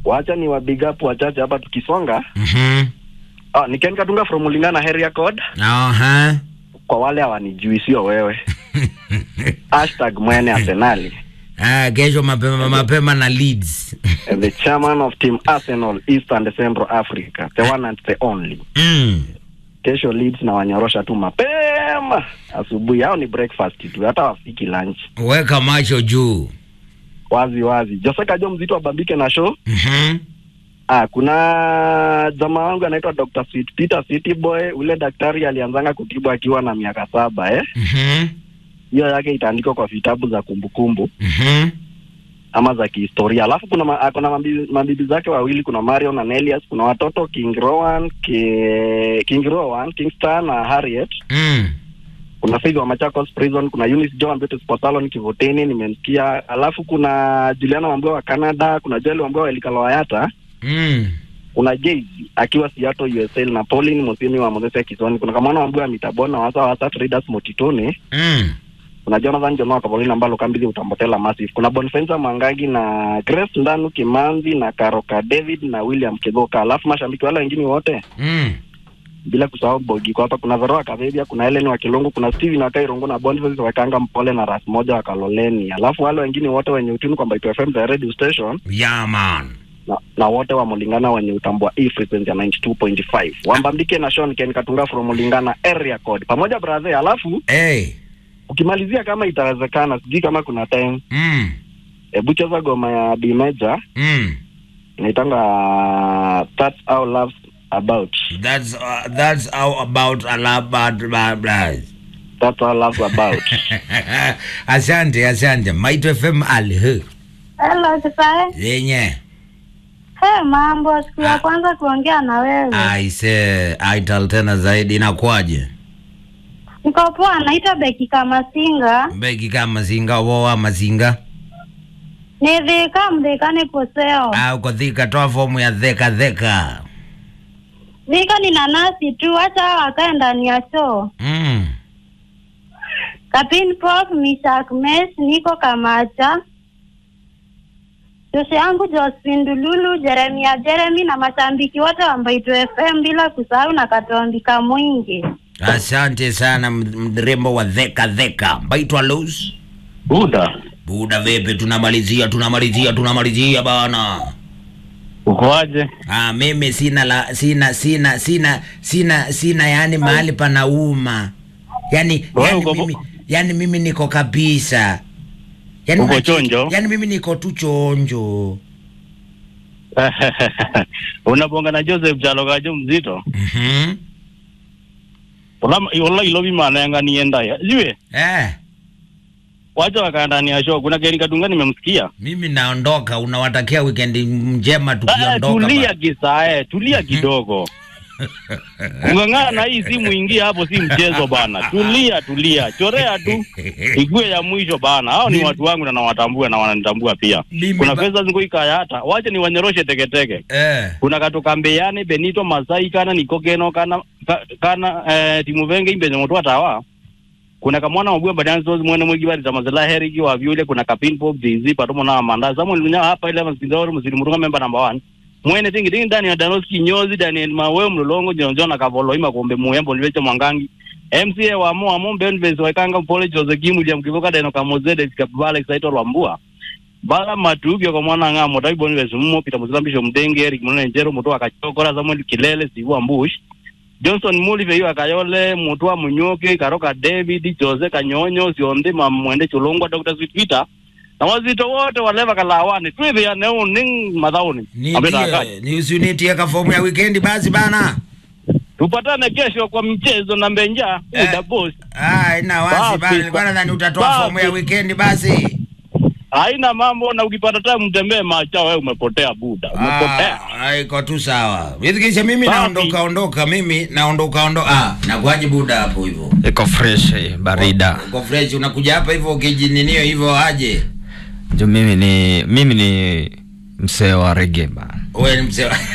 wacha ni wa big up wachache hapa tukisonga. Mhm. Ah, ni Ken Katunga from Mulingana area code. Aha. Kwa wale hawanijui sio wewe. Hashtag mwene Arsenali. Ah, kesho mapema mapema na Leeds. And the chairman of team Arsenal East and Central Africa. The one and the only. Mm. Kesho Leeds na wanyorosha tu mapema asubuhi. Hao ni breakfast tu, hata wafiki lunch. Weka macho juu. Wazi wazi. Jose Kajo mzito wabambike na show. Mhm. Ah, kuna jamaa wangu anaitwa Dr. Sweet Peter City Boy. Ule daktari alianzanga kutibu akiwa na miaka saba eh. Mhm. Hiyo yake itaandikwa kwa vitabu za kumbukumbu Mhm. ama za kihistoria. Alafu kuna ma, kuna mabibi, mabibi zake wawili, kuna Marion na Elias. Kuna watoto King Rowan, Ki, King Rowan, Kingston na Harriet. Mm. Kuna Faith wa Machakos Prison, kuna Eunice John Betu Sports Salon Kivuteni nimemsikia. Alafu kuna Juliana Wambua wa Canada, kuna Joel Wambua wa Elikalo Wayata. Mm. kuna Jay akiwa Seattle USA na Pauline Musimi wa Mozese Kisoni. Kuna Kamwana Wambua wa Mitabona wasa wasa Traders Motitone. Mm. Kuna Jonathan Jonoa Kapolina Mbalo Kambizi Utambotela Massive. Kuna Bonfensa Mwangangi na Grace Ndanu Kimanzi na Karoka David na William Kigoka. Alafu mashabiki wale wengine wote Mm. bila kusahau Bogi kwa hapa kuna Veroa Kavevia, kuna Helen wa Kilungu, kuna Steven wa Kairongo na Boniface wa Kanga Mpole na Ras moja wa Kaloleni. Alafu wale wengine wote wenye utini kwamba Itu FM the radio station Yeah, man. na, na wote wa Mulingana wenye utambua hii frequency ya 92.5 wambambike na Sean Ken Katunga from Mulingana area code pamoja brother. Alafu Hey. ukimalizia kama itawezekana, sijui kama kuna time, Mm. hebu cheza goma ya B Major Mm. inaitanga that's how love's about, That's uh, that's how about a lot bad bad bad. that's how love's about. asante asante Maito FM alhe Hello, Kisae. yenye Hey, mambo, siku ya kwanza kuongea na wewe. aise aital tena zaidi inakwaje Niko poa, naitwa Beki Kamasinga. beki kama mazinga wowa mazinga Nithika mthikani poseo. au kodhika toa fomu ya dheka dheka Thika ni nanasi tu, acha wakae ndani ya show. mm. Kapin Prof, Mishak Mes, niko Kamacha. Joshe yangu Josephine Dululu, Jeremia Jeremy na mashabiki wote wa Mbaitu FM bila kusahau na Katombika Mwingi. asante sana m- mrembo wa dheka dheka baitwa los Buda, buda vipi tunamalizia tunamalizia tunamalizia bana ukoaje? Ah, mimi sina la sina sina sina sina sina yani mahali panauma. Yani Wewe yani uko- mimi yani mimi niko kabisa. Yani Uko unacheki- chonjo? Yani mimi niko tu chonjo. unabonga na Joseph Chalogajo mzito Mhm. Ulama- wala ilobi manenga nienda ya jiwe Eh, wacha wakaandani ya show kuna Keni Katunga nimemsikia mimi naondoka unawatakia weekend njema Ah, tukiondoka. tulia ba- kisae tulia kidogo ungang'ana na hii simu ingia hapo si mchezo bana tulia tulia chorea tu igue ya mwisho bana hao ni Mimi- watu wangu na nawatambua na wananitambua pia Mimi kuna ba- pesa zikoikaya hata wacha ni wanyoroshe teketeke Eh. kuna katoka mbeyane benito masai kana nikokeno kana ka, kana eh, timuvenge imbenye motu atawa kuna kamwana mabua badansos mwene mwegi bari tamazela heriki wa vyule kuna kapin pop jz patomo na amanda samuel lunya hapa ile masindaoro musiri mutunga member number 1 mwene tingi tingi ndani ya danos kinyozi daniel mawe mlolongo jonjo na kavolo ima kombe muyembo liveche mwangangi mca wa mo amo benves waikanga pole jose kimu dia mkivoka deno kamozede sikapale saito lwambua bala matukio kwa mwana ng'amo taiboni vesumo pita muzilambisho mdenge eric munene njero mutu akachokora samuel kilele siwa mbush johnson mulive iyo akayole mutu wa munyoke karoka david jose kanyonyo sionde mamwende chulungwa dr sweetpeter na wazito wote waleva kalawane twithia neu ning mathauni Ambeta Nitie ni usinitie ka fomu ya weekend basi bana. tupatane kesho kwa mchezo na mbenja Eh. uda boss Ah, ina wazi Basi, bana. Nilikuwa nadhani utatoa basi. fomu ya weekend basi. haina mambo na ukipata time mtembee macha wewe umepotea buda umepotea Ah, iko tu sawa. Wizikisha mimi Safi. naondoka ondoka mimi naondoka ondoka. Ah, nakuaje buda hapo hivyo? iko fresh eh, barida Uko fresh unakuja hapa hivyo ukijininio hivyo aje? juu mimi ni mimi ni msee wa rege bana Wewe ni mzee. wa-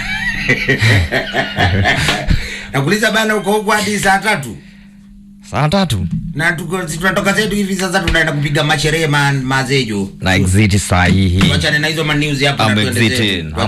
Nakuuliza bana uko huko hadi saa tatu. saa tatu Na tuko si tunatoka zetu hivi sasa tunaenda kupiga masherehe ma, mazejo. na exit saa hii hii Tuachane na hizo ma news hapa na I'm tuende zetu. exiting.